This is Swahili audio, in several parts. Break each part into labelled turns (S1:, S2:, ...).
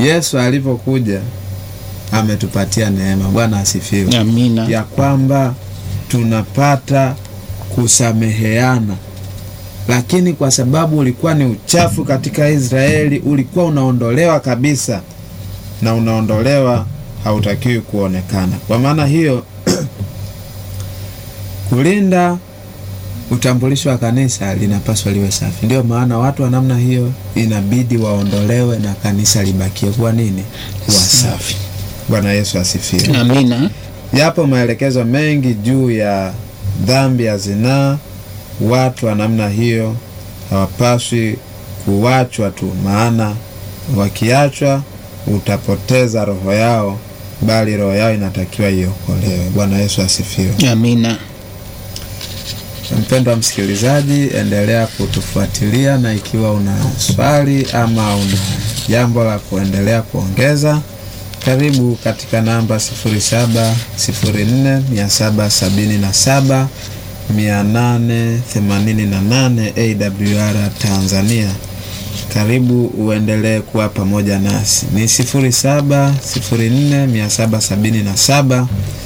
S1: Yesu alipokuja ametupatia neema. Bwana asifiwe,
S2: Amina.
S1: ya kwamba tunapata kusameheana, lakini kwa sababu ulikuwa ni uchafu katika Israeli, ulikuwa unaondolewa kabisa, na unaondolewa, hautakiwi kuonekana. Kwa maana hiyo kulinda utambulisho wa kanisa linapaswa liwe safi. Ndio maana watu wa namna hiyo inabidi waondolewe na kanisa libakie kuwa nini? Kuwa safi. Bwana Yesu asifiwe.
S2: Amina.
S1: Yapo maelekezo mengi juu ya dhambi ya zinaa. Watu wa namna hiyo hawapaswi kuachwa tu, maana wakiachwa utapoteza roho yao, bali roho yao inatakiwa iokolewe. Bwana Yesu asifiwe.
S2: Amina.
S1: Mpendwa msikilizaji, endelea kutufuatilia, na ikiwa una swali ama una jambo la kuendelea kuongeza, karibu katika namba 0704 777 888 AWR Tanzania. Karibu uendelee kuwa pamoja nasi, ni 0704 777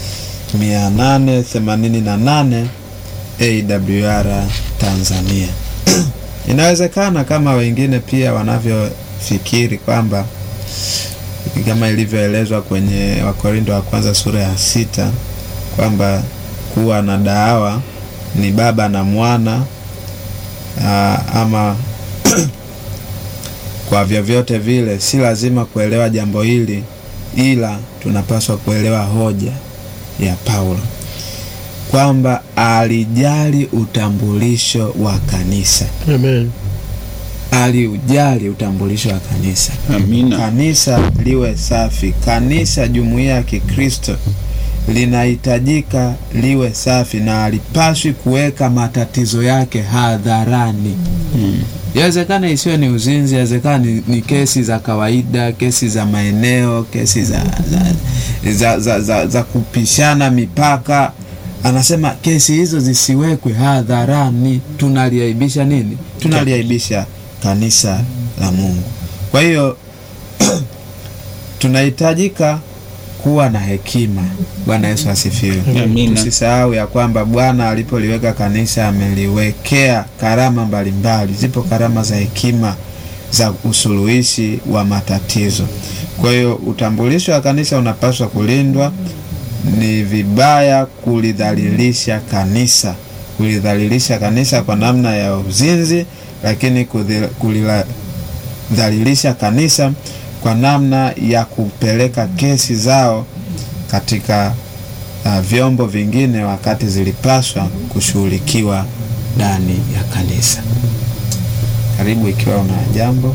S1: 888 AWR Tanzania. Inawezekana kama wengine pia wanavyofikiri kwamba kama ilivyoelezwa kwenye Wakorinto wa kwanza sura ya sita kwamba kuwa na dawa ni baba na mwana aa, ama kwa vyovyote vile si lazima kuelewa jambo hili, ila tunapaswa kuelewa hoja ya Paulo kwamba alijali utambulisho wa kanisa,
S3: Amen.
S1: aliujali utambulisho wa kanisa.
S2: Amina.
S1: Kanisa liwe safi. Kanisa, jumuiya ya Kikristo linahitajika liwe safi, na alipaswi kuweka matatizo yake hadharani. Yawezekana isiwe ni uzinzi, yawezekana ni, ni kesi za kawaida, kesi za maeneo, kesi za, za, za, za, za, za kupishana mipaka. Anasema kesi hizo zisiwekwe hadharani. Tunaliaibisha nini? Tunaliaibisha kanisa la Mungu. Kwa hiyo tunahitajika kuwa na hekima. Bwana Yesu asifiwe.
S2: Amina.
S1: Tusisahau ya kwamba Bwana alipoliweka kanisa ameliwekea karama mbalimbali. Zipo karama za hekima za usuluhishi wa matatizo. Kwa hiyo utambulisho wa kanisa unapaswa kulindwa. Ni vibaya kulidhalilisha kanisa, kulidhalilisha kanisa kwa namna ya uzinzi, lakini kudhi- kulidhalilisha kanisa kwa namna ya kupeleka kesi zao katika uh, vyombo vingine wakati zilipaswa kushughulikiwa ndani ya kanisa. Karibu ikiwa una jambo.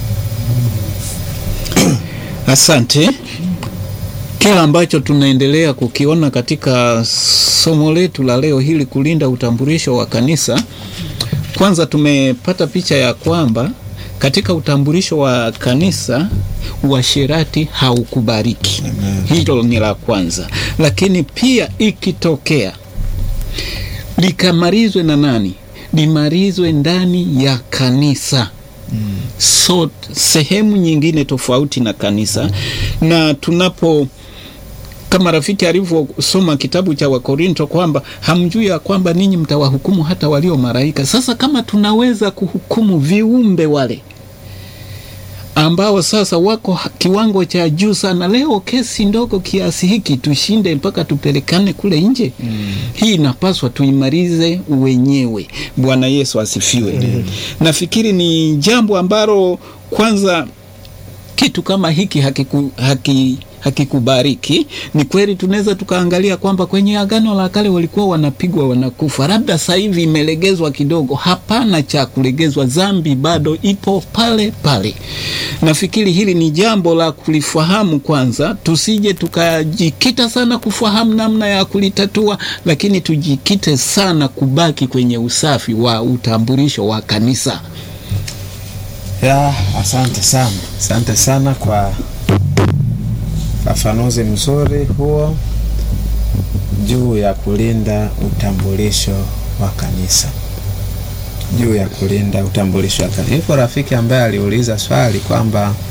S2: Asante. Kila ambacho tunaendelea kukiona katika somo letu la leo hili, kulinda utambulisho wa kanisa, kwanza tumepata picha ya kwamba katika utambulisho wa kanisa uasherati haukubariki. Hilo ni la kwanza, lakini pia ikitokea likamalizwe na nani? Limalizwe ndani ya kanisa so sehemu nyingine tofauti na kanisa. Na tunapo kama rafiki alivyosoma kitabu cha Wakorinto kwamba hamjui ya kwamba ninyi mtawahukumu hata walio malaika. Sasa kama tunaweza kuhukumu viumbe wale ambao sasa wako ha- kiwango cha juu sana, leo kesi ndogo kiasi hiki tushinde mpaka tupelekane kule nje hii inapaswa tuimalize wenyewe. Bwana Yesu asifiwe. Nafikiri ni jambo ambalo kwanza kitu kama hiki hakiku, haki hakikubariki. Ni kweli tunaweza tukaangalia kwamba kwenye Agano la Kale walikuwa wanapigwa wanakufa, labda sasa hivi imelegezwa kidogo. Hapana cha kulegezwa, dhambi bado ipo pale pale. Nafikiri hili ni jambo la kulifahamu kwanza, tusije tukajikita sana kufahamu namna ya kulitatua, lakini tujikite sana kubaki kwenye usafi wa utambulisho wa kanisa.
S1: Ya, asante sana, asante sana kwa ufafanuzi mzuri huo juu ya kulinda utambulisho wa kanisa, juu ya kulinda utambulisho wa kanisa. Yuko rafiki ambaye aliuliza swali kwamba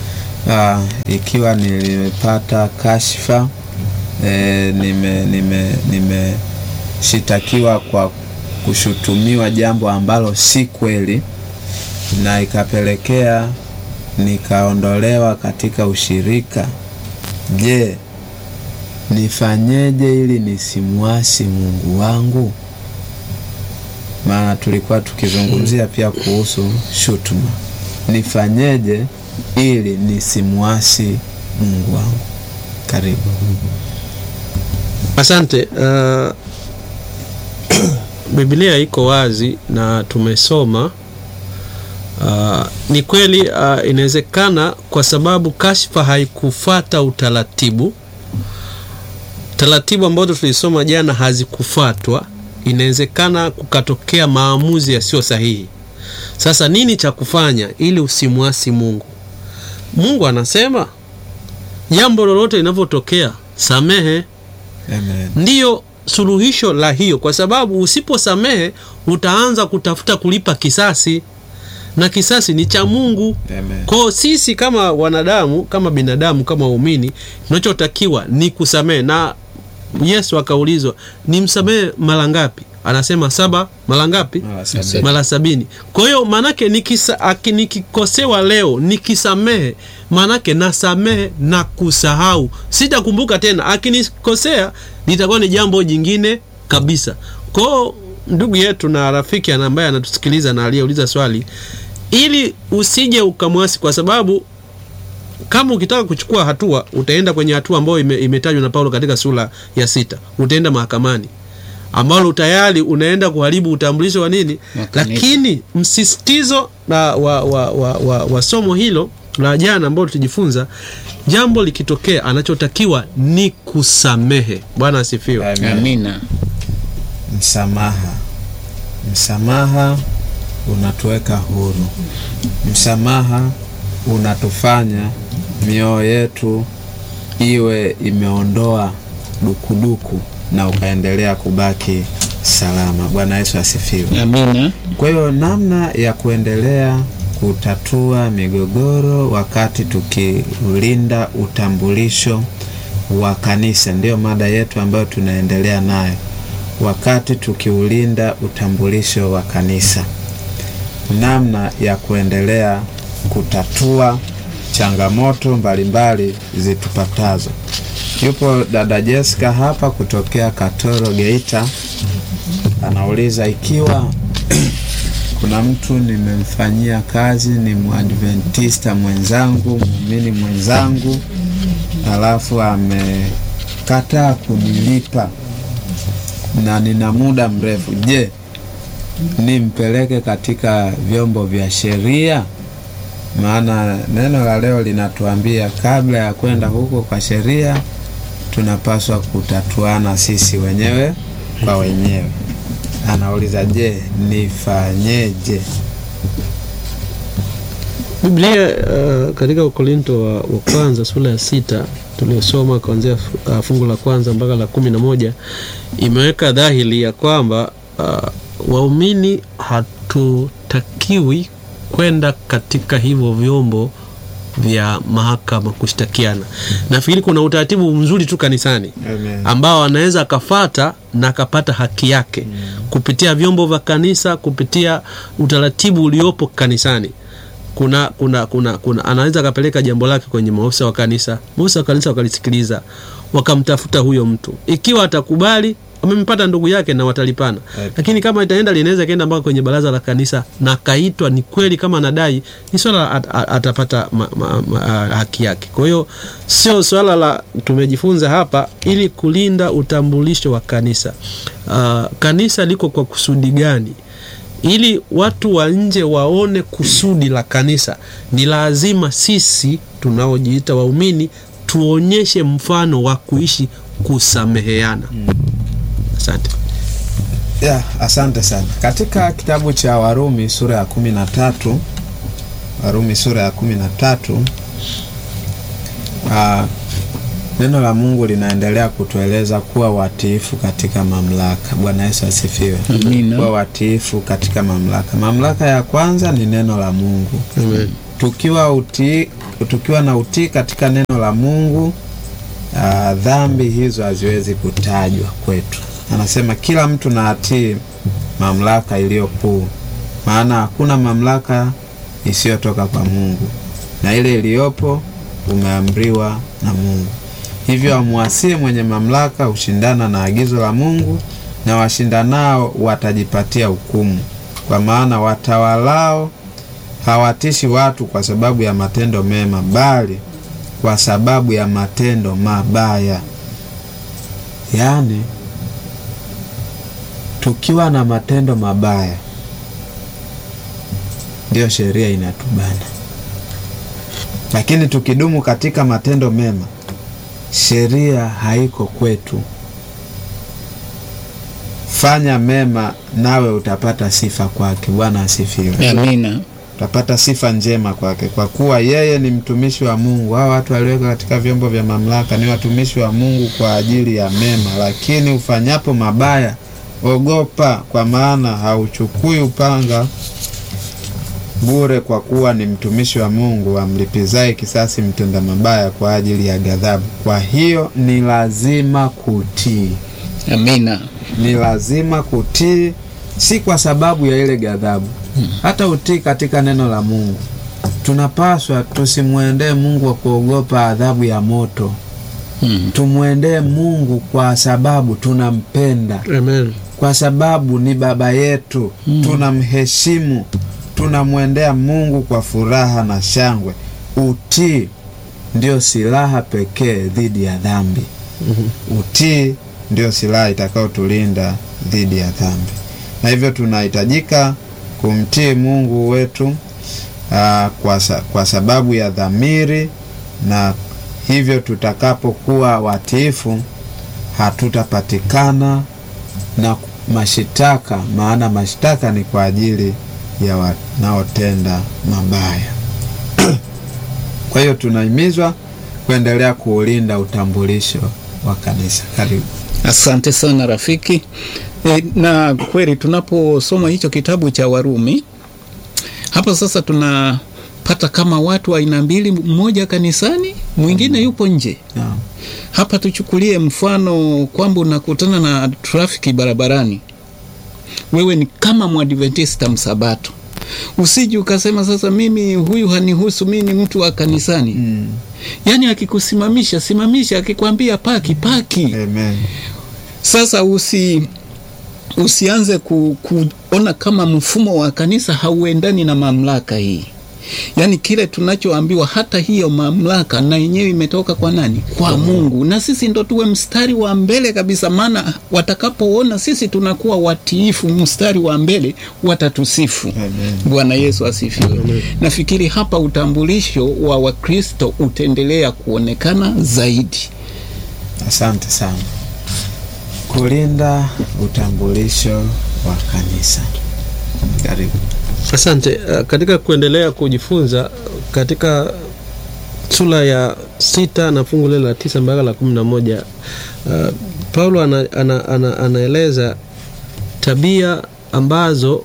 S1: Ah, ikiwa nimepata kashfa e, nime nime nimeshitakiwa kwa kushutumiwa jambo ambalo si kweli na ikapelekea nikaondolewa katika ushirika. Je, nifanyeje ili nisimwasi Mungu wangu? Maana tulikuwa tukizungumzia pia kuhusu shutuma. Nifanyeje ili nisimwasi Mungu wangu? Karibu.
S3: Asante. Uh, Biblia iko wazi na tumesoma. Uh, ni kweli uh, inawezekana kwa sababu kashfa haikufata utaratibu, taratibu ambazo tulisoma jana hazikufatwa, inawezekana kukatokea maamuzi yasiyo sahihi. Sasa nini cha kufanya ili usimwasi Mungu? Mungu anasema jambo lolote linavyotokea samehe.
S1: Amen.
S3: Ndiyo suluhisho la hiyo, kwa sababu usiposamehe utaanza kutafuta kulipa kisasi, na kisasi ni cha Mungu.
S1: Amen.
S3: Kwa sisi kama wanadamu, kama binadamu, kama waumini, tunachotakiwa ni kusamehe. Na Yesu akaulizwa ni msamehe mara ngapi? Anasema saba mara ngapi?
S1: Mara sabini.
S3: mara sabini. Kwa hiyo maanake nikisa- aki- nikikosewa leo nikisamehe, maanake nasamehe na kusahau, sitakumbuka tena. Akinikosea litakuwa ni jambo jingine kabisa. Kwa hiyo ndugu yetu na rafiki ana- ambaye anatusikiliza na aliyeuliza swali, ili usije ukamwasi, kwa sababu kama ukitaka kuchukua hatua utaenda kwenye hatua ambayo ime, imetajwa na Paulo katika sura ya sita, utaenda mahakamani ambalo tayari unaenda kuharibu utambulisho wa nini,
S2: Wa kanisa.
S3: lakini msisitizo na wa, wa, wa, wa, wa somo hilo la jana ambalo tulijifunza, jambo likitokea, anachotakiwa ni kusamehe. Bwana asifiwe.
S1: Amen.
S2: Amina.
S1: Msamaha, msamaha unatuweka huru. Msamaha unatufanya mioyo yetu iwe imeondoa dukuduku na ukaendelea kubaki salama. Bwana Yesu asifiwe.
S2: Amina.
S1: Kwa hiyo namna ya kuendelea kutatua migogoro wakati tukiulinda utambulisho wa kanisa, ndiyo mada yetu ambayo tunaendelea nayo, wakati tukiulinda utambulisho wa kanisa, namna ya kuendelea kutatua changamoto mbalimbali zitupatazo. Yupo dada Jessica hapa kutokea Katoro Geita, anauliza ikiwa kuna mtu nimemfanyia kazi, ni mwadventista mwenzangu, muumini mwenzangu, alafu amekataa kunilipa na nina muda mrefu, je, nimpeleke katika vyombo vya sheria? Maana neno la leo linatuambia kabla ya kwenda huko kwa sheria, tunapaswa kutatuana sisi wenyewe kwa wenyewe. Anauliza, je, nifanyeje?
S3: Biblia uh, katika Ukorinto wa, wa kwanza sura ya sita tuliosoma kuanzia uh, fungu la kwanza mpaka la kumi na moja imeweka dhahiri ya kwamba uh, waumini hatutakiwi kwenda katika hivyo vyombo vya mahakama kushtakiana. Nafikiri kuna utaratibu mzuri tu kanisani
S1: Amen.
S3: ambao anaweza akafata na akapata haki yake kupitia vyombo vya kanisa, kupitia utaratibu uliopo kanisani. Kuna, kuna, kuna, kuna anaweza akapeleka jambo lake kwenye maofisa wa kanisa, maofisa wa kanisa wakalisikiliza, wakamtafuta huyo mtu, ikiwa atakubali wamempata ndugu yake na watalipana.
S1: Right.
S3: Lakini kama itaenda linaweza kaenda mpaka kwenye baraza la kanisa na kaitwa, ni kweli kama anadai, ni swala at, at, atapata ma, ma, ma, haki yake. Kwa hiyo sio swala la tumejifunza hapa ili kulinda utambulisho wa kanisa. Uh, kanisa liko kwa kusudi gani? Ili watu wa nje waone kusudi la kanisa, ni lazima sisi tunaojiita waumini tuonyeshe mfano wa kuishi kusameheana. Asante.
S1: Ya, asante sana. Katika kitabu cha Warumi sura ya kumi na tatu Warumi sura ya kumi na tatu ah, neno la Mungu linaendelea kutueleza kuwa watiifu katika mamlaka. Bwana Yesu asifiwe.
S2: Amina.
S1: Kuwa watiifu katika mamlaka. Mamlaka ya kwanza ni neno la Mungu.
S3: Amen.
S1: Tukiwa utii, tukiwa na utii katika neno la Mungu uh, dhambi hizo haziwezi kutajwa kwetu. Anasema kila mtu na atii mamlaka iliyo kuu, maana hakuna mamlaka isiyotoka kwa Mungu, na ile iliyopo umeamriwa na Mungu. Hivyo amwasii mwenye mamlaka hushindana na agizo la Mungu, na washindanao watajipatia hukumu, kwa maana watawalao hawatishi watu kwa sababu ya matendo mema, bali kwa sababu ya matendo mabaya. Yaani, tukiwa na matendo mabaya ndiyo sheria inatubana, lakini tukidumu katika matendo mema, sheria haiko kwetu. Fanya mema nawe utapata sifa kwake. Bwana asifiwe.
S2: Amina.
S1: Utapata sifa njema kwake, kwa kuwa yeye ni mtumishi wa Mungu. Hao watu walioweka katika vyombo vya mamlaka ni watumishi wa Mungu kwa ajili ya mema, lakini ufanyapo mabaya, ogopa, kwa maana hauchukui upanga bure, kwa kuwa ni mtumishi wa Mungu amlipizaye kisasi mtenda mabaya kwa ajili ya ghadhabu. Kwa hiyo ni lazima kutii,
S2: Amina.
S1: ni lazima kutii, si kwa sababu ya ile ghadhabu hata utii katika neno la Mungu. Tunapaswa tusimwendee Mungu kwa kuogopa adhabu ya moto.
S2: Mm.
S1: Tumwendee Mungu kwa sababu tunampenda,
S3: Amen.
S1: kwa sababu ni baba yetu, tunamheshimu. Tunamwendea Mungu kwa furaha na shangwe. Utii ndio silaha pekee dhidi ya dhambi. Utii ndio silaha itakayotulinda dhidi ya dhambi, na hivyo tunahitajika kumtii Mungu wetu aa, kwa, sa, kwa sababu ya dhamiri, na hivyo tutakapokuwa watiifu hatutapatikana na mashitaka, maana mashitaka ni kwa ajili ya wanaotenda mabaya. Kwa hiyo tunahimizwa kuendelea kuulinda utambulisho wa kanisa. Karibu.
S2: Asante sana rafiki. E, na kweli tunaposoma hicho kitabu cha Warumi hapa sasa tunapata kama watu aina mbili, mmoja kanisani, mwingine yupo nje.
S1: Naam.
S2: Hapa tuchukulie mfano kwamba unakutana na trafiki barabarani, wewe ni kama mwadventista msabato, usiji ukasema sasa mimi huyu hanihusu, mimi ni mtu wa kanisani.
S1: Mm.
S2: Yaani akikusimamisha simamisha, akikwambia paki paki.
S1: Amen.
S2: Sasa usi usianze ku, kuona kama mfumo wa kanisa hauendani na mamlaka hii. Yaani kile tunachoambiwa, hata hiyo mamlaka na yenyewe imetoka kwa nani? Kwa Mungu, na sisi ndo tuwe mstari wa mbele kabisa, maana watakapoona sisi tunakuwa watiifu, mstari wa mbele, watatusifu.
S1: Amen.
S2: Bwana Yesu asifiwe. Nafikiri hapa utambulisho wa Wakristo utaendelea kuonekana zaidi.
S1: Asante sana. Kulinda utambulisho wa kanisa. Karibu.
S3: Asante. Uh, katika kuendelea kujifunza katika sura ya sita na fungu lile la tisa mpaka la kumi na moja uh, Paulo ana, ana, ana, anaeleza tabia ambazo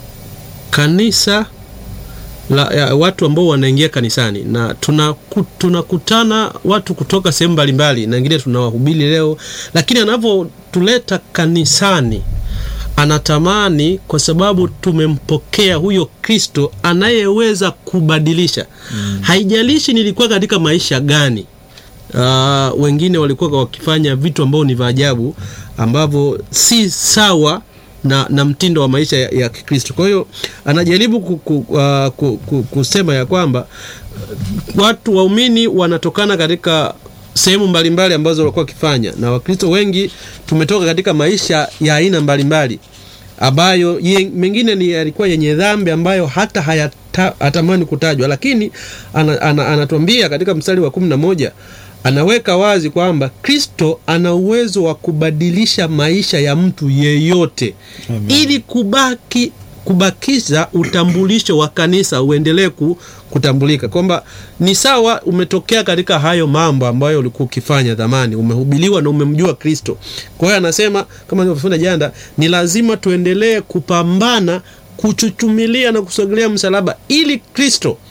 S3: kanisa la, ya, watu ambao wanaingia kanisani na tunaku- tunakutana watu kutoka sehemu mbalimbali na wengine tunawahubiri leo, lakini anavyotuleta kanisani anatamani kwa sababu tumempokea huyo Kristo anayeweza kubadilisha. Haijalishi nilikuwa katika maisha gani. Uh, wengine walikuwa wakifanya vitu ambao ni vya ajabu ambavyo si sawa na, na mtindo wa maisha ya, ya Kikristo. Kwa hiyo anajaribu ku, ku, uh, ku, ku, kusema ya kwamba uh, watu waumini wanatokana katika sehemu mbalimbali ambazo walikuwa wakifanya, na Wakristo wengi tumetoka katika maisha ya aina mbalimbali ambayo ye- mengine ni yalikuwa yenye dhambi ambayo hata hayata- hatamani kutajwa, lakini ana, ana, anatuambia katika mstari wa kumi na moja anaweka wazi kwamba Kristo ana uwezo wa kubadilisha maisha ya mtu yeyote
S1: Amen.
S3: ili kubaki kubakiza utambulisho wa kanisa uendelee ku, kutambulika kwamba ni sawa umetokea katika hayo mambo ambayo ulikuwa ukifanya zamani, umehubiliwa na umemjua Kristo. Kwa hiyo anasema kama nilivyofunda jana, ni lazima tuendelee kupambana kuchuchumilia na kusogelea msalaba ili Kristo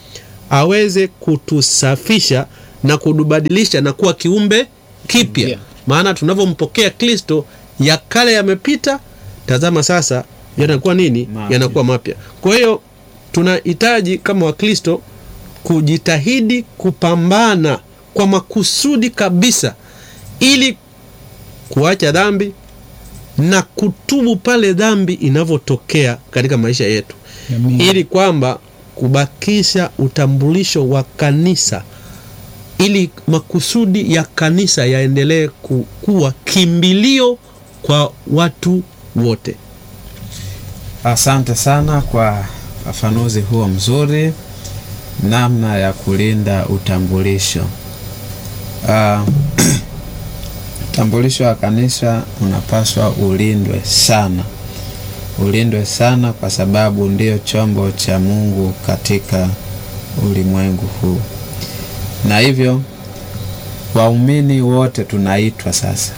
S3: aweze kutusafisha na kutubadilisha na kuwa kiumbe kipya
S2: Mpya.
S3: maana tunavyompokea kristo ya kale yamepita tazama sasa yanakuwa nini
S1: Mapya.
S3: yanakuwa mapya kwa hiyo tunahitaji kama wakristo kujitahidi kupambana kwa makusudi kabisa ili kuacha dhambi na kutubu pale dhambi inavyotokea katika maisha yetu
S2: Amina.
S3: ili kwamba kubakisha utambulisho wa kanisa ili makusudi ya kanisa yaendelee ku- kuwa kimbilio kwa watu wote
S1: Asante sana kwa ufafanuzi huo mzuri, namna ya kulinda utambulisho. Ah, utambulisho wa kanisa unapaswa ulindwe sana, ulindwe sana, kwa sababu ndio chombo cha Mungu katika ulimwengu huu, na hivyo waumini wote tunaitwa sasa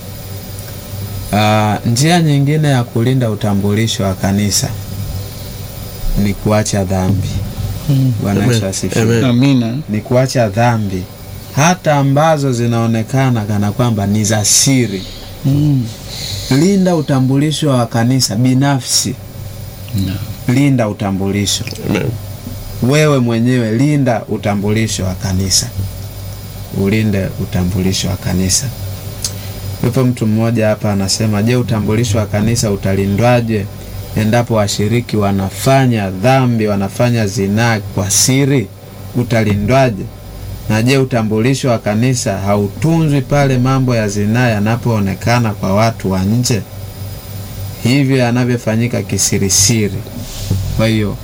S1: Ah, njia nyingine ya kulinda utambulisho wa kanisa ni kuacha dhambi. Bwana Yesu
S3: Amen.
S1: asifiwe.
S3: Amen.
S2: Amina.
S1: Ni kuacha dhambi hata ambazo zinaonekana kana kwamba ni za siri.
S2: Mm.
S1: Linda utambulisho wa kanisa binafsi,
S2: Na.
S1: linda utambulisho
S3: Amen.
S1: wewe mwenyewe, linda utambulisho wa kanisa, ulinde utambulisho wa kanisa. Yupo mtu mmoja hapa anasema, je, utambulisho wa kanisa utalindwaje endapo washiriki wanafanya dhambi, wanafanya zinaa kwa siri? Utalindwaje? Na je, utambulisho wa kanisa hautunzwi pale mambo ya zinaa yanapoonekana kwa watu wa nje, hivyo yanavyofanyika kisirisiri? Kwa hiyo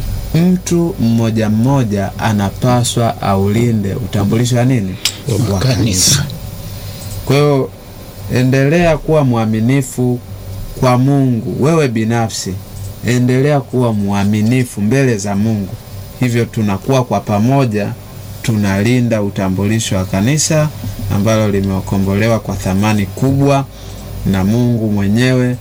S1: mtu mmoja mmoja anapaswa aulinde utambulisho wa nini wa
S2: Kanisa.
S1: kwa hiyo endelea kuwa mwaminifu kwa Mungu. Wewe binafsi endelea kuwa mwaminifu mbele za Mungu, hivyo tunakuwa kwa pamoja tunalinda utambulisho wa kanisa ambalo limeokombolewa kwa thamani kubwa, na Mungu mwenyewe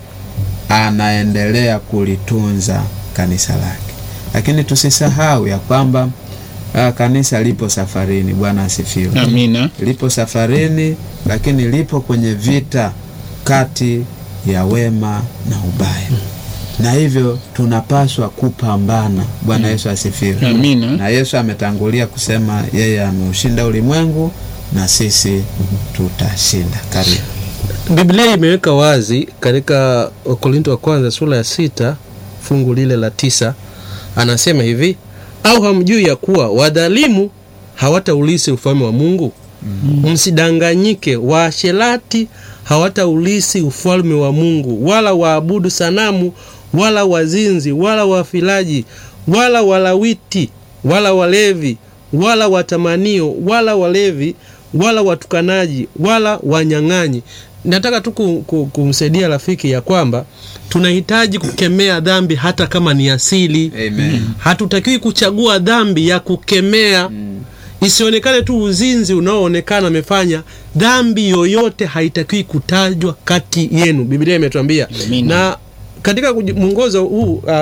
S1: anaendelea kulitunza kanisa lake. Lakini tusisahau ya kwamba ah, kanisa lipo safarini. Bwana asifiwe
S2: Amina.
S1: lipo safarini, lakini lipo kwenye vita kati ya wema na ubaya, na hivyo tunapaswa kupambana. Bwana Yesu asifiwe.
S2: Amina.
S1: Na Yesu ametangulia kusema yeye ameushinda ulimwengu na sisi tutashinda. Karibu.
S3: biblia imeweka wazi katika wakorinto wa kwanza sura ya sita fungu lile la tisa anasema hivi au hamjui ya kuwa wadhalimu hawataulisi ufalme wa mungu msidanganyike waasherati hawataulisi ufalme wa mungu wala waabudu sanamu wala wazinzi wala wafilaji wala walawiti wala walevi wala watamanio wala walevi wala watukanaji wala wanyang'anyi nataka tu ku- ku- kumsaidia rafiki ya kwamba tunahitaji kukemea dhambi hata kama ni asili
S1: Amen.
S3: hatutakiwi kuchagua dhambi ya kukemea isionekane tu uzinzi unaoonekana amefanya dhambi yoyote haitakiwi kutajwa kati yenu biblia imetuambia
S2: Amina.
S3: na katika kuji- mwongozo huu uh,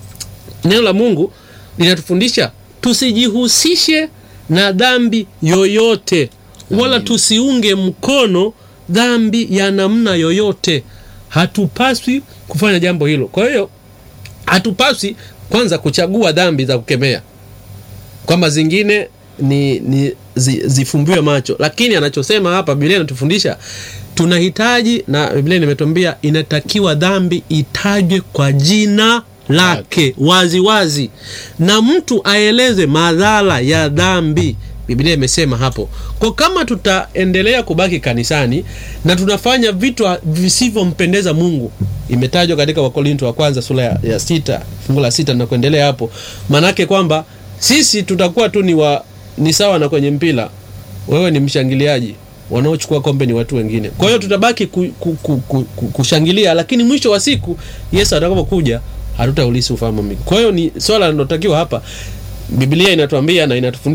S3: neno la mungu linatufundisha tusijihusishe na dhambi yoyote wala tusiunge mkono dhambi ya namna yoyote hatupaswi kufanya jambo hilo kwa hiyo hatupaswi kwanza kuchagua dhambi za kukemea kwamba zingine ni, ni zi, zifumbiwe macho lakini anachosema hapa biblia inatufundisha tunahitaji na biblia nimetuambia inatakiwa dhambi itajwe kwa jina lake wazi wazi na mtu aeleze madhara ya dhambi biblia imesema hapo kwa kama tutaendelea kubaki kanisani na tunafanya vitu visivyompendeza mungu imetajwa katika wakorinto wa kwanza sura ya, ya sita fungu la sita na kuendelea hapo maanake kwamba sisi tutakuwa tu ni, wa, ni sawa na kwenye mpira wewe ni mshangiliaji wanaochukua kombe ni watu wengine kwa hiyo tutabaki ku, ku, ku, ku, ku, kushangilia lakini mwisho wa siku yesu atakapokuja hatutaulisi ufalme wa mbingu kwa hiyo ni swala linalotakiwa hapa biblia inatuambia na inatufundisha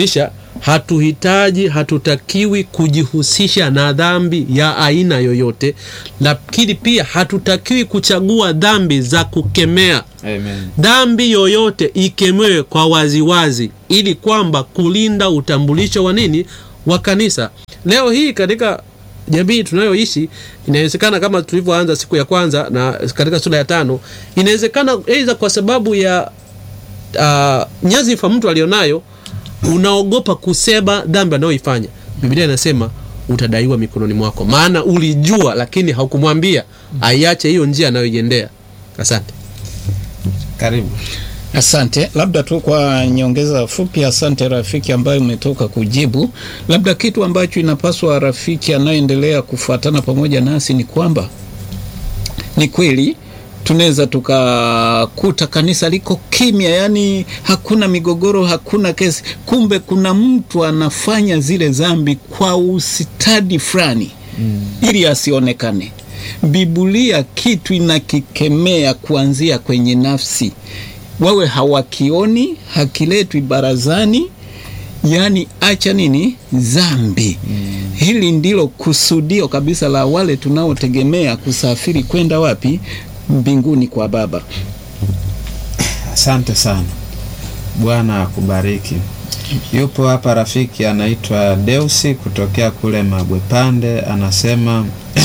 S3: hatuhitaji hatutakiwi kujihusisha na dhambi ya aina yoyote, lakini pia hatutakiwi kuchagua dhambi za kukemea.
S1: Amen.
S3: Dhambi yoyote ikemewe kwa waziwazi, ili kwamba kulinda utambulisho wa nini wa kanisa. Leo hii katika jamii tunayoishi, inawezekana kama tulivyoanza siku ya kwanza na katika sura ya tano, inawezekana aidha kwa sababu ya uh, nyazifa mtu alionayo, unaogopa kusema dhambi anayoifanya. Biblia inasema utadaiwa mikononi mwako, maana ulijua, lakini haukumwambia aiache hiyo njia anayoiendea. Asante.
S1: Karibu.
S2: Asante, labda tu kwa nyongeza fupi. Asante rafiki ambayo umetoka kujibu. Labda kitu ambacho inapaswa rafiki anayoendelea kufuatana pamoja nasi ni kwamba ni kweli tunaweza tukakuta kanisa liko kimya, yani hakuna migogoro, hakuna kesi, kumbe kuna mtu anafanya zile dhambi kwa usitadi fulani mm, ili asionekane. Biblia kitu inakikemea kuanzia kwenye nafsi wawe hawakioni, hakiletwi barazani, yaani acha nini dhambi. Mm. Hili ndilo kusudio kabisa la wale tunaotegemea kusafiri kwenda wapi? Mbinguni kwa Baba.
S1: Asante sana, Bwana akubariki. Yupo hapa rafiki anaitwa Deusi kutokea kule Mabwepande, anasema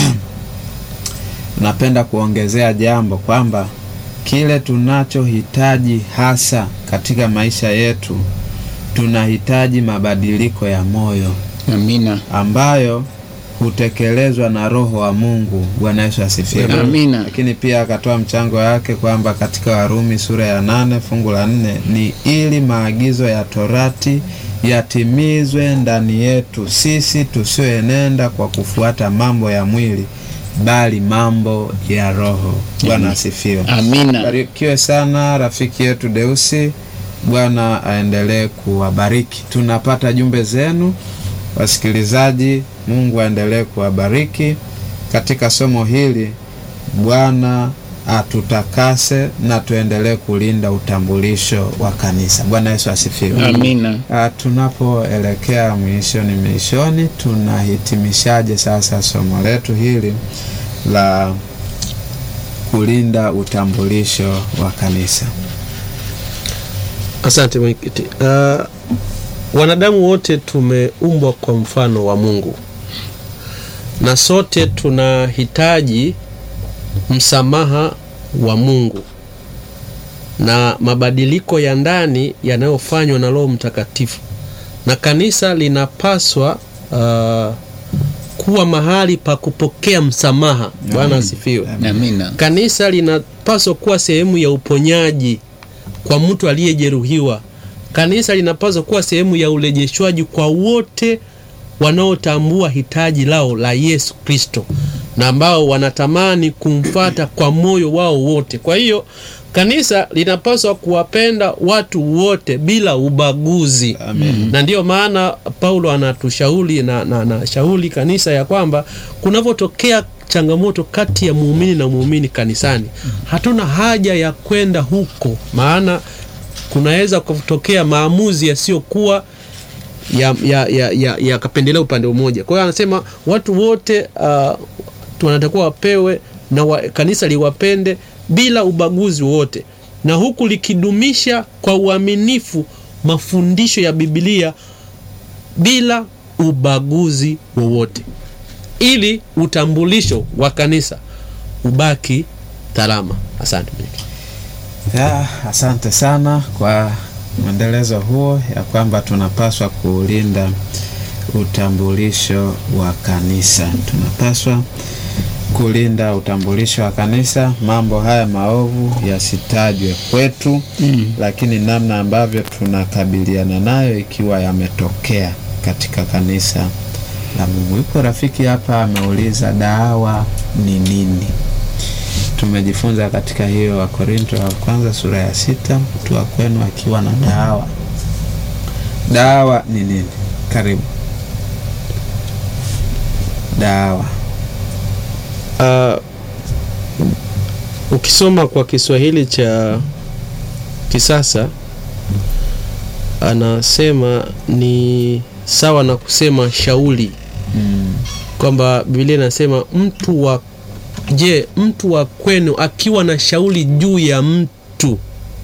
S1: napenda kuongezea jambo kwamba kile tunachohitaji hasa katika maisha yetu, tunahitaji mabadiliko ya moyo
S2: Amina.
S1: ambayo hutekelezwa na Roho wa Mungu. Bwana Yesu asifiwe.
S2: Amina.
S1: Lakini pia akatoa mchango wake kwamba katika Warumi sura ya nane fungu la nne ni ili maagizo ya torati yatimizwe ndani yetu sisi tusioenenda kwa kufuata mambo ya mwili bali mambo ya Roho. Bwana asifiwe.
S2: Amina.
S1: Barikiwe sana rafiki yetu Deusi. Bwana aendelee kuwabariki. Tunapata jumbe zenu wasikilizaji. Mungu aendelee kuwabariki katika somo hili. Bwana atutakase na tuendelee kulinda utambulisho wa kanisa. Bwana Yesu asifiwe.
S2: Amina.
S1: Ah, tunapoelekea mwishoni mwishoni, tunahitimishaje sasa somo letu hili la kulinda utambulisho wa kanisa?
S3: Asante mwenyekiti. Uh, wanadamu wote tumeumbwa kwa mfano wa Mungu na sote tunahitaji msamaha wa Mungu na mabadiliko ya ndani yanayofanywa na Roho Mtakatifu, na kanisa linapaswa uh, kuwa mahali pa kupokea msamaha. Bwana asifiwe.
S2: Amina.
S3: Kanisa linapaswa kuwa sehemu ya uponyaji kwa mtu aliyejeruhiwa. Kanisa linapaswa kuwa sehemu ya urejeshwaji kwa wote wanaotambua hitaji lao la Yesu Kristo na ambao wanatamani kumfata kwa moyo wao wote. Kwa hiyo kanisa linapaswa kuwapenda watu wote bila ubaguzi.
S1: Amen.
S3: Na ndiyo maana Paulo anatushauri na, na, na shauri kanisa ya kwamba kunavyotokea changamoto kati ya muumini na muumini kanisani, hatuna haja ya kwenda huko, maana kunaweza kutokea maamuzi yasiyokuwa ya, ya, ya, ya, yakapendelea upande mmoja. Kwa hiyo anasema watu wote uh, wanatakiwa wapewe na wa, kanisa liwapende bila ubaguzi wowote, na huku likidumisha kwa uaminifu mafundisho ya Biblia bila ubaguzi wowote, ili utambulisho wa kanisa ubaki salama. Asante.
S1: Ya, asante sana kwa mwendelezo huo ya kwamba tunapaswa kuulinda utambulisho wa kanisa. Tunapaswa kulinda utambulisho wa kanisa, mambo haya maovu yasitajwe kwetu
S2: Mm.
S1: lakini namna ambavyo tunakabiliana nayo ikiwa yametokea katika kanisa la Mungu. Yuko rafiki hapa ameuliza dawa ni nini? Tumejifunza katika hiyo Wakorinto wa kwanza sura ya sita, mtu wa kwenu akiwa na dawa. Dawa ni nini? Karibu. Dawa
S3: Uh, ukisoma kwa Kiswahili cha kisasa anasema ni sawa na kusema shauli
S1: Mm.
S3: kwamba Biblia inasema mtu wa je, mtu wa kwenu akiwa na shauli juu ya mtu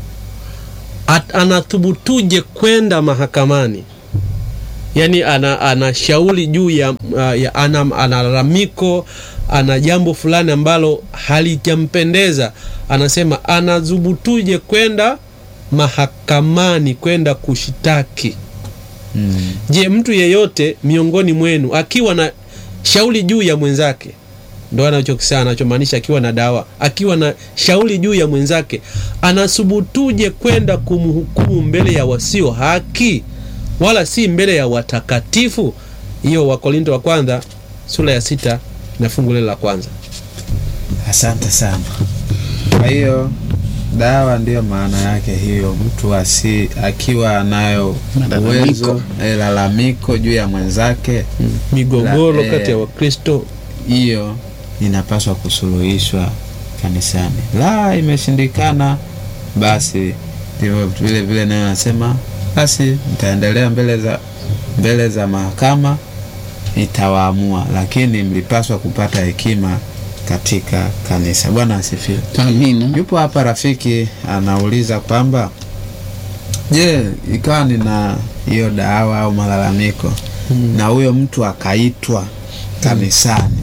S3: at, anathubutuje kwenda mahakamani? Yaani ana, ana shauli juu ya, uh, ya ana, ana lalamiko ana jambo fulani ambalo halijampendeza, anasema anadhubutuje kwenda mahakamani kwenda kushitaki.
S1: Mm.
S3: Je, mtu yeyote miongoni mwenu akiwa na shauli juu ya mwenzake, ndo anachokisema anachomaanisha, akiwa na dawa, akiwa na shauli juu ya mwenzake, anasubutuje kwenda kumhukumu mbele ya wasio haki, wala si mbele ya watakatifu? Hiyo Wakorinto wa kwanza sura ya sita na fungu lile la kwanza.
S1: Asante sana. Kwa hiyo dawa ndiyo maana yake hiyo, mtu asi akiwa anayo
S2: Malalamiko.
S1: uwezo eh, lalamiko juu ya mwenzake,
S3: Migogoro
S1: La-
S3: kati ya
S1: eh,
S3: Wakristo
S1: hiyo inapaswa kusuluhishwa kanisani. La, imeshindikana, basi ndivyo vile vile nayo nasema, basi mtaendelea mbele za mbele za mahakama itawaamua, lakini mlipaswa kupata hekima katika kanisa. Bwana asifiwe.
S2: Amina.
S1: Yupo hapa rafiki anauliza kwamba je, ikawa nina hiyo dawa au malalamiko na huyo mtu akaitwa kanisani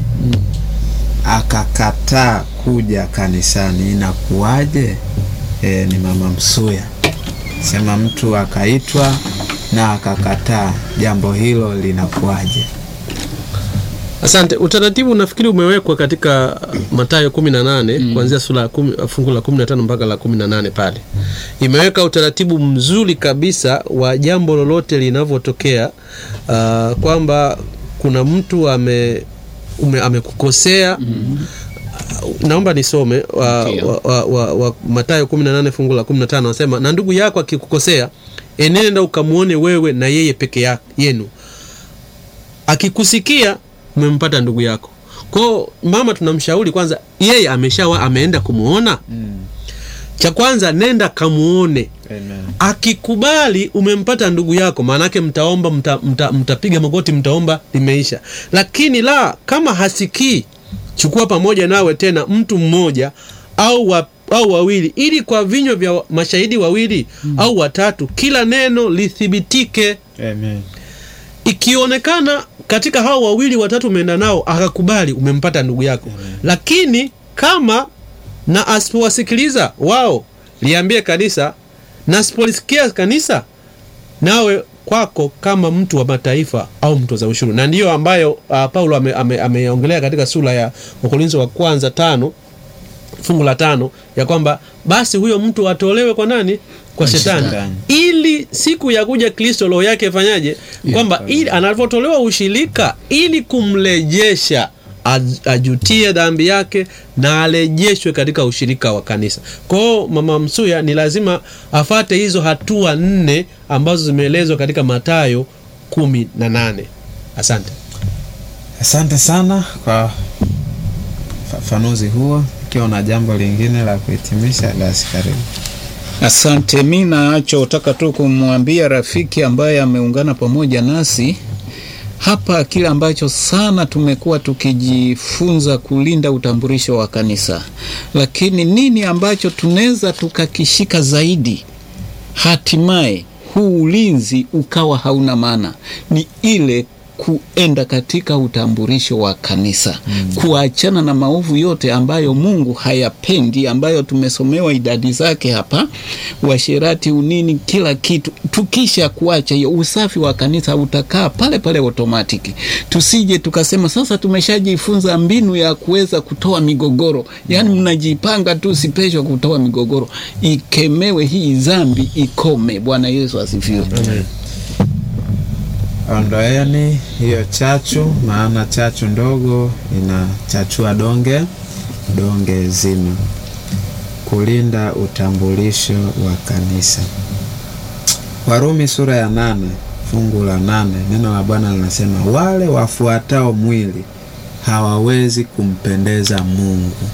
S1: akakataa kuja kanisani inakuwaje? E, ni mama Msuya sema mtu akaitwa na akakataa, jambo hilo linakuwaje?
S3: Asante. Utaratibu nafikiri umewekwa katika Mathayo 18 kuanzia sura ya kumi- fungu la 15 mpaka la 18 pale. Imeweka utaratibu mzuri kabisa wa jambo lolote linavyotokea, ah, kwamba kuna mtu ame ume, amekukosea naomba nisome wa,
S2: Ndio.
S3: wa, wa, wa, wa Mathayo 18 fungu la 15 anasema, na ndugu yako akikukosea, enenda ukamwone wewe na yeye peke ya- yenu akikusikia umempata ndugu yako. Kwao mama, tunamshauri kwanza, yeye ameshawa ameenda kumwona. Cha kwanza nenda kamuone,
S1: Amen.
S3: akikubali umempata ndugu yako, maanake mtaomba, mta, mta, mtapiga magoti, mtaomba, limeisha. Lakini la kama hasikii, chukua pamoja nawe tena mtu mmoja au wa, au wawili, ili kwa vinywa vya mashahidi wawili au watatu kila neno lithibitike.
S1: Amen.
S3: Ikionekana katika hao wawili watatu umeenda nao akakubali, umempata ndugu yako. Lakini kama na asipowasikiliza wao, liambie kanisa, na asipolisikia kanisa, nawe kwako kama mtu wa mataifa au mtoza ushuru. Na ndiyo ambayo uh, Paulo ameongelea ame, ameongelea katika sura ya Wakorintho wa kwanza tano fungu la tano ya kwamba basi huyo mtu atolewe kwa nani? Kwa shetani,
S1: shetani.
S3: ili siku ya kuja Kristo roho yake ifanyaje? Kwamba ili anavyotolewa ushirika, ili kumrejesha aj- ajutie dhambi yake na arejeshwe katika ushirika wa kanisa. Kwa hiyo mama Msuya ni lazima afate hizo hatua nne ambazo zimeelezwa katika Mathayo kumi na nane. Asante.
S1: Asante sana kwa ufafanuzi huo. Ikiwa una jambo lingine la kuhitimisha, basi karibu.
S2: Asante. Mi nachotaka tu kumwambia rafiki ambaye ameungana pamoja nasi hapa, kile ambacho sana tumekuwa tukijifunza kulinda utambulisho wa kanisa, lakini nini ambacho tunaweza tukakishika zaidi, hatimaye huu ulinzi ukawa hauna maana, ni ile kuenda katika utambulisho wa kanisa kuachana na maovu yote ambayo Mungu hayapendi, ambayo tumesomewa idadi zake hapa, uasherati, unini, kila kitu. Tukisha kuacha hiyo, usafi wa kanisa utakaa pale pale automatiki. Tusije tukasema sasa tumeshajifunza mbinu ya kuweza kutoa migogoro, yaani mnajipanga tu sipeshwa kutoa migogoro. Ikemewe hii dhambi, ikome. Bwana Yesu asifiwe.
S1: Ondoeni hiyo chachu, maana chachu ndogo inachachua donge donge zima. Kulinda utambulisho wa kanisa. Warumi sura ya nane fungu la nane neno la Bwana linasema wale wafuatao mwili hawawezi kumpendeza Mungu.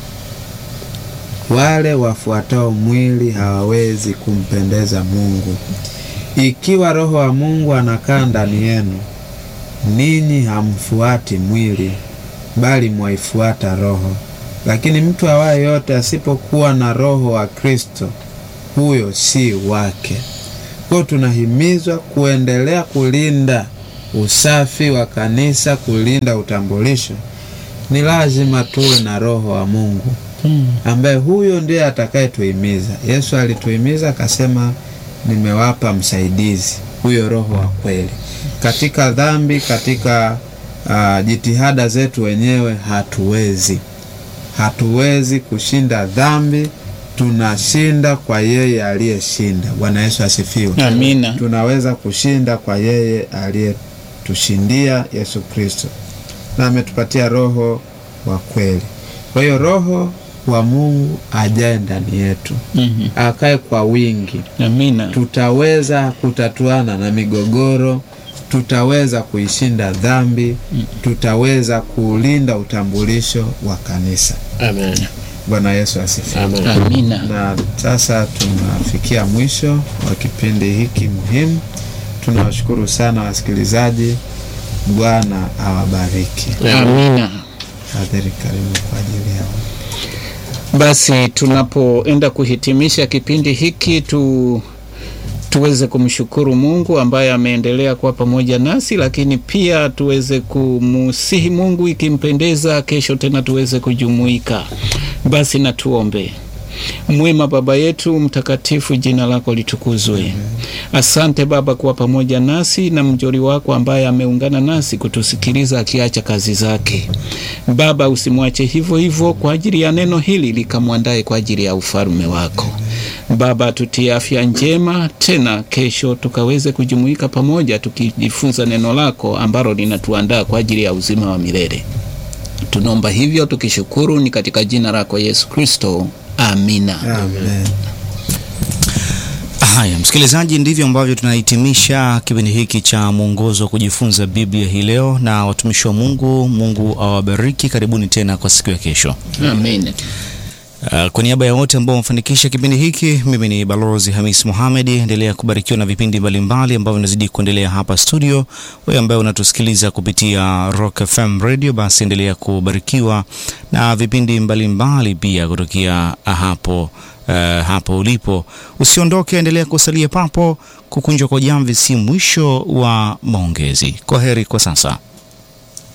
S1: Wale wafuatao mwili hawawezi kumpendeza Mungu. ikiwa Roho wa Mungu anakaa ndani yenu, ninyi hamfuati mwili, bali mwaifuata Roho. Lakini mtu awaye yote asipokuwa na Roho wa Kristo, huyo si wake. Kwa hiyo tunahimizwa kuendelea kulinda usafi wa kanisa, kulinda utambulisho. Ni lazima tuwe na Roho wa Mungu ambaye huyo ndiye atakayetuhimiza. Yesu alituhimiza akasema, nimewapa msaidizi, huyo Roho wa kweli. Katika dhambi, katika uh, jitihada zetu wenyewe hatuwezi, hatuwezi kushinda dhambi. Tunashinda kwa yeye aliyeshinda. Bwana Yesu asifiwe.
S2: Amina.
S1: Tunaweza kushinda kwa yeye aliyetushindia, Yesu Kristo, na ametupatia Roho wa kweli. Kwa hiyo Roho wa Mungu ajae ndani yetu,
S2: Mhm.
S1: akae kwa wingi,
S2: Amina.
S1: tutaweza kutatuana na migogoro, tutaweza kuishinda dhambi, tutaweza kuulinda utambulisho wa kanisa.
S3: Amen.
S1: Bwana Yesu asifiwe.
S3: Amen.
S2: Amina.
S1: Na sasa tunafikia mwisho wa kipindi hiki muhimu. Tunawashukuru sana wasikilizaji. Bwana awabariki.
S2: Amina.
S1: Hadhiri, karibu kwa ajili yao.
S2: Basi tunapoenda kuhitimisha kipindi hiki tu tuweze kumshukuru Mungu ambaye ameendelea kuwa pamoja nasi, lakini pia tuweze kumusihi Mungu, ikimpendeza, kesho tena tuweze kujumuika. Basi na tuombe. Mwema Baba yetu mtakatifu, jina lako litukuzwe. Asante Baba kuwa pamoja nasi na mjoli wako ambaye ameungana nasi kutusikiliza akiacha kazi zake. Baba, usimwache hivyo hivyo kwa ajili ya neno hili, likamwandae kwa ajili ya ufalme wako. Baba, tutie afya njema, tena kesho tukaweze kujumuika pamoja tukijifunza neno lako ambalo linatuandaa kwa ajili ya uzima wa milele. Tunaomba hivyo tukishukuru, ni katika jina lako Yesu Kristo, amina.
S1: Amen.
S4: Haya, msikilizaji, ndivyo ambavyo tunahitimisha kipindi hiki cha mwongozo wa kujifunza Biblia hii leo, na watumishi wa Mungu, Mungu awabariki. Karibuni tena kwa siku ya kesho.
S2: Amen.
S4: Uh, kwa niaba ya wote ambao wamefanikisha kipindi hiki, mimi ni Balozi Hamis Mohamed. Endelea kubarikiwa na vipindi mbalimbali ambavyo vinazidi kuendelea hapa studio. Wewe ambaye unatusikiliza kupitia Rock FM Radio, basi endelea kubarikiwa na vipindi mbalimbali pia kutokea hapo uh, hapo ulipo. Usiondoke, endelea kusalia papo. Kukunjwa kwa jamvi si mwisho wa maongezi. Kwa heri kwa sasa.